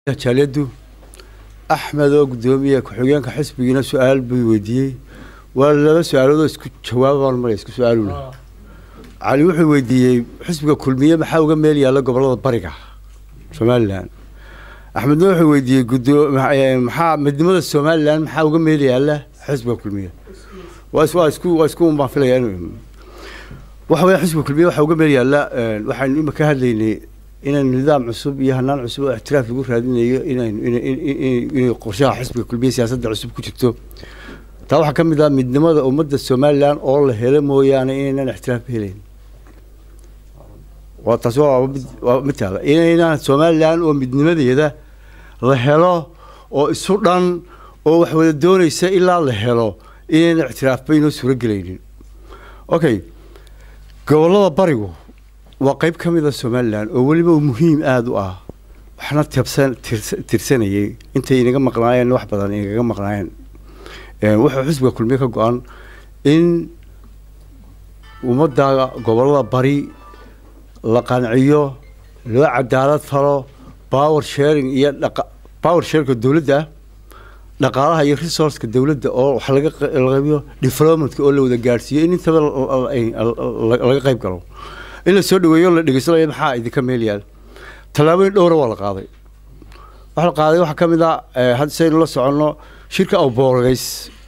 jaaliyadu axmed oo guddoomiye ku-xigeenka xisbigiina su-aal buu weydiiyey waa laba su-aaloodoo isku jawaabaan mara isku su-aaluna cali wuxuu weydiiyey xisbiga kulmiye maxaa uga meel yaalla gobollada bariga somalilan axmedna wuxuu weydiiyey guddoo maxaa midnimada somalilan maxaa uga meel yaalla xisbiga kulmiye waa is waa isku waa isku baan filaya inuu waxa weeye xisbiga kulmiye waxaa uga meel yaalla waxaynu ima ka hadlaynay inaynu nidaam cusub iyo hanaan cusub oo ixtiraaf lagu raadinayo inaynu inay qorshaha xisbiga kulmiye siyaasadda cusub ku jirto taa waxaa ka mid ah midnimada ummadda somalilan oo la helo mooyaane inaynan ixtiraaf helayn waa taas waa mid waa mid taala inaynaan somalilan oo midnimadeeda la helo oo isu dhan oo wax wada doonaysa ilaa la helo inaynan ixtiraafba inoo suuro gelaynin okay gobollada barigu waa qeyb ka mid a somalilan oo weliba muhiim aada u ah waxna tabsan tirsanayay intay inaga maqnaayeen wax badan inagaga maqnaayeen wuxuu xisbiga kulmiye ka go-an in ummadda gobollada bari la qanciyo loo cadaalad falo power sharing iyo dhaqa power sharingka dowladda dhaqaalaha iyo resourceka dowladda oo wax laga qabiyo developmentka oo la wada gaadhsiiyo in intaba laga qayb galo in la soo dhaweeyo la dhegeysanaya maxaa idinka meel yaal tallaabooyin dhowra waa la qaaday waxa la qaaday waxaa ka mid ah hadda saynu la soconno shirka awboorgays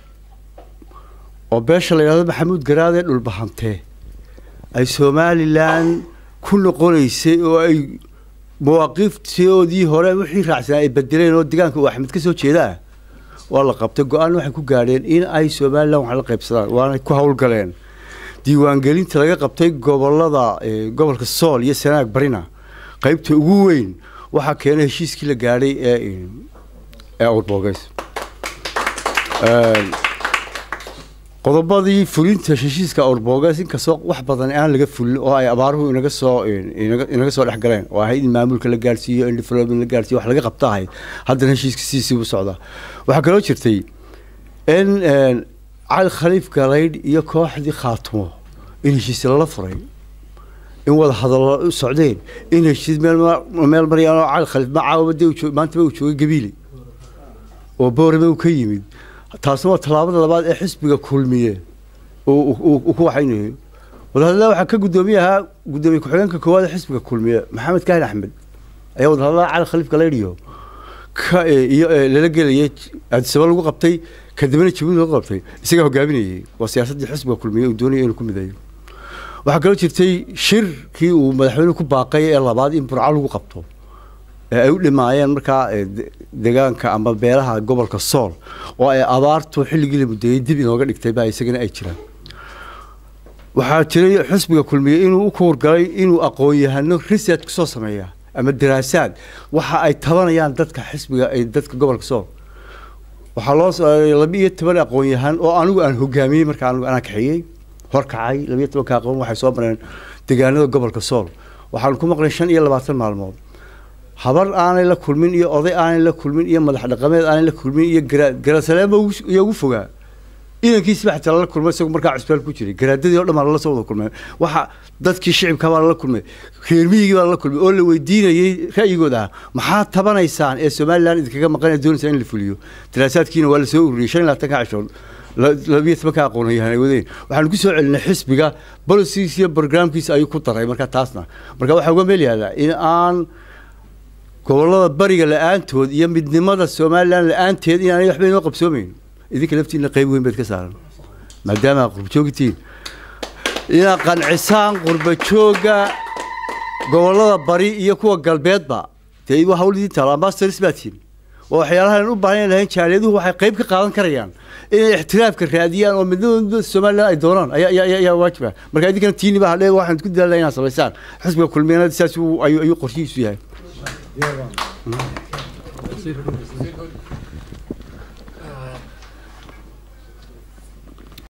oo beesha la yidhahdo maxamuud garaadee dhulbahante ay somalilan ku noqonaysay oo ay mawaaqiiftoodii hore wixii raacsanaa ay bedeleen oo deegaanka uu axmed ka soo jeedaa waa la qabtay go-aan waxay ku gaadheen in ay somalilan wax la qaybsadaan waana ku howlgaleen diiwaangelinta laga qabtay gobolada gobolka sool iyo sanaag barina qeybta ugu weyn waxaa keenay heshiiskii la gaadhay ee ee awrbogeys qodobadii fulinta heshiiska awrbogeys inkastoo wax badan aan laga fulin oo ay abaaruhu inaga soo inaga soo dhex galeen oo ahayd in maamulka la gaadhsiiyo in development la gaadhsiiyo wax laga qabta ahayd haddana heshiiska sidiisii u socdaa waxaa kaloo jirtay in cali khaliif galaydh iyo kooxdii khaatumo in heshiis lala furay in wada hadallo u socdeen in heshiis meel meel marayaan oo cali khaliif macaawaba dee maantaba uu joogay gabiile oo boorame uu ka yimid taasna waa tallaabada labaad ee xisbiga kulmiye uu ku waxaynayo wadahadallada waxaa ka guddoomiye ahaa guddoomiye ku-xigeenka koowaad ee xisbiga kulmiye maxamed kaahin axmed ayaa wadahadallada cali khaliif galaydh iyo ka iyo lala gelayay aadisaba lagu qabtay kadibna jabuuti lagu qabtay isagaa hogaaminayay waa siyaasaddii xisbiga kulmiye uu doonaya inuu ku mideeyo waxaa kaloo jirtay shirkii uu madaxweynuhu ku baaqay ee labaad in burco lagu qabto ee ay u dhimaayeen markaa deegaanka ama beelaha gobolka sool oo ay abaartu xilligii la mudeeyey dib inooga dhigtay baa isagana ay jiraan waxaa jiray xisbiga kulmiye inuu u kuurgalay inuu aqoon-yahano research kusoo sameeya ama daraasaad waxa ay tabanayaan dadka xisbiga dadka gobolka sool waxaa loo laba iyo toban aqoon-yahan oo anigu aan hogaamiyey markaa anigu anaa kaxeeyey horkacay labiyo tobanka aqoon waxay soo mareen deegaanada gobolka sool waxaanu ku maqlay shan iyo labaatan maalmood habar aanay la kulmin iyo oday aanay la kulmin iyo madax dhaqameed aanay la kulmin iyo garaa garaasaleema iyo ugu fogaa inankiisba xataa lala kulmay isagoo markaa cusbaal ku jiray garaadadii o dhan baa lala soo wada kulmay waxa dadkii shicibka baa lala kulmay reermiyigii baa lala kulmay oo la weydiinayay ra'yigooda ah maxaa tabanaysaan ee somalilan idinkaga maqan ee doonaysaa in la fuliyo daraasaadkiina waa la soo ururiyey shan iyo labaatanka cashood labiyo tobanka aqoonyahan ay wadeen waxaanu ku soo celinay xisbiga bolisiis iyo programkiisa ayuu ku daray marka taasna marka waxaa uga meel yaalaa in aan gobollada bariga la-aantood iyo midnimada somalilan la-aanteed inaanay waxba inoo qabsoomeyn idinka laftiina qeyb weyn baad ka saaran maadaama qurbajoogtiin inaad qancisaan qurbajooga gobollada bari iyo kuwa galbeedba dee waa hawl idin taalo ambassadors baa tihin oo waxyaalahan u baahan lahayn jaaliyaduhu waxay qayb ka qaadan karayaan inay ixtiraafka raadiyaan oo midnimada somalilan ay doonaan ayaa waajiba marka idinkana tiini baa hadhe waxaan ku dadaalnaa inaad samaysaan xisbiga kulmiyana saas ayuu qorshihiisu yahay